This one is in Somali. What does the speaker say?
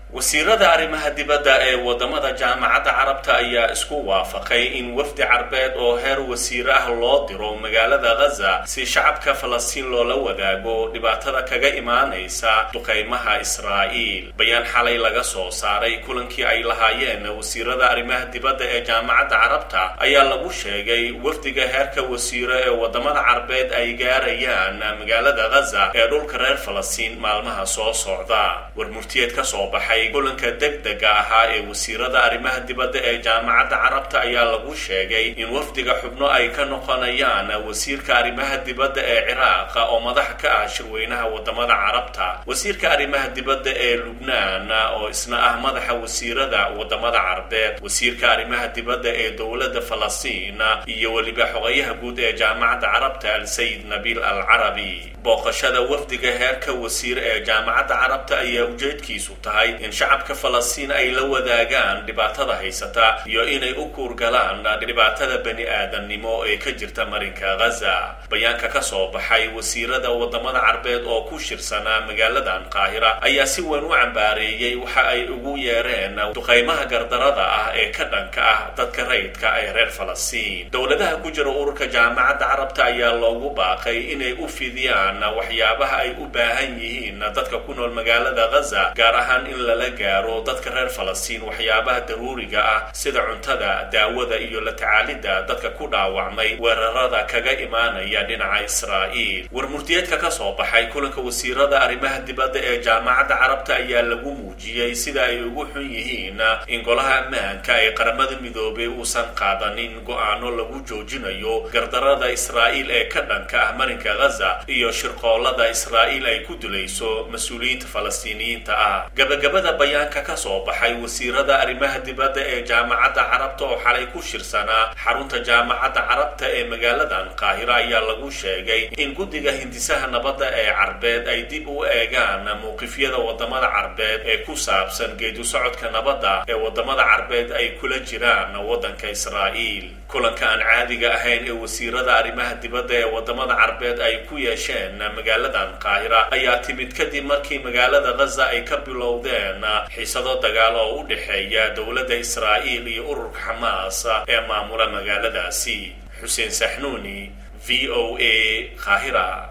wasiirada arrimaha dibadda ee wadamada jaamacadda carabta ayaa isku waafaqay in wafdi carbeed oo heer wasiir ah loo diro magaalada ghaza si shacabka falastiin loola wadaago dhibaatada kaga imaanaysa duqaymaha israa'iil bayaan xalay laga soo saaray kulankii ay lahaayeen wasiirada arrimaha dibadda ee jaamacadda carabta ayaa lagu sheegay wafdiga heerka wasiiro ee wadamada carbeed ay gaarayaan magaalada ghaza ee dhulka reer falastiin maalmaha soo socda warmurtiyeed ka soo baxay kulanka degdega ahaa ee wasiirada arrimaha dibadda ee jaamacadda carabta ayaa lagu sheegay in wafdiga xubno ay ka noqonayaan wasiirka arrimaha dibadda ee ciraaq oo madax ka ah shirweynaha wadamada carabta wasiirka arrimaha dibadda ee lubnaan oo isna ah madaxa wasiirada wadamada carbeed wasiirka arrimaha dibadda ee dowladda falastiin iyo weliba xogayaha guud ee jaamacadda carabta al-sayid nabiil al carabi booqashada wafdiga heerka wasiir ee jaamacadda carabta ayaa ujeedkiisu tahay in shacabka falastiin ay la wadaagaan dhibaatada haysata iyo inay u kuurgalaan dhibaatada bani aadamnimo ee ka jirta marinka ghaza bayaanka ka soo baxay wasiirada wadamada carbeed oo ku shirsanaa magaaladan qaahira ayaa si weyn u cambaareeyey waxa ay ugu yeereen duqaymaha gardarada ah ee ka dhanka ah dadka rayidka ee reer falastiin dowladaha ku jira ururka jaamacadda carabta ayaa loogu baaqay inay u fidiyaan waxyaabaha ay u baahan yihiin dadka ku nool magaalada ghaza gaar ahaan in lala gaaro dadka reer falastiin waxyaabaha daruuriga ah sida cuntada daawada iyo la tacaalidda dadka ku dhaawacmay weerarada kaga imaanaya dhinaca israa'iil warmurtiyeedka ka soo baxay kulanka wasiirada arrimaha dibadda ee jaamacadda carabta ayaa lagu muujiyey sida ay ugu xun yihiin in golaha ammaanka ee qaramada midoobay uusan qaadanin go-aano lagu joojinayo gardarada israa'iil ee ka dhanka ah marinka ghaza iyo shirqoolada israa'iil ay ku dilayso mas-uuliyiinta falastiiniyiinta ah gabagabada bayaanka ka soo baxay wasiirada arrimaha dibadda ee jaamacadda carabta oo xalay ku shirsanaa xarunta jaamacadda carabta ee magaaladan qaahira ayaa lagu sheegay in guddiga hindisaha nabadda ee carbeed ay dib u eegaan mowqifyada wadamada carbeed ee ku saabsan geedu socodka nabadda ee wadamada carbeed ay kula jiraan waddanka israa'iil kulanka aan caadiga ahayn ee wasiirada arrimaha dibadda ee wadamada carbeed ay ku yeesheen magaaladan qaahira ayaa timid kadib markii magaalada ghaza ay ka bilowdeen xiisado dagaal oo u dhexeeya dowladda israa'iil iyo ururka xamaas ee maamula magaaladaasi xuseen saxnuuni v o a qaahira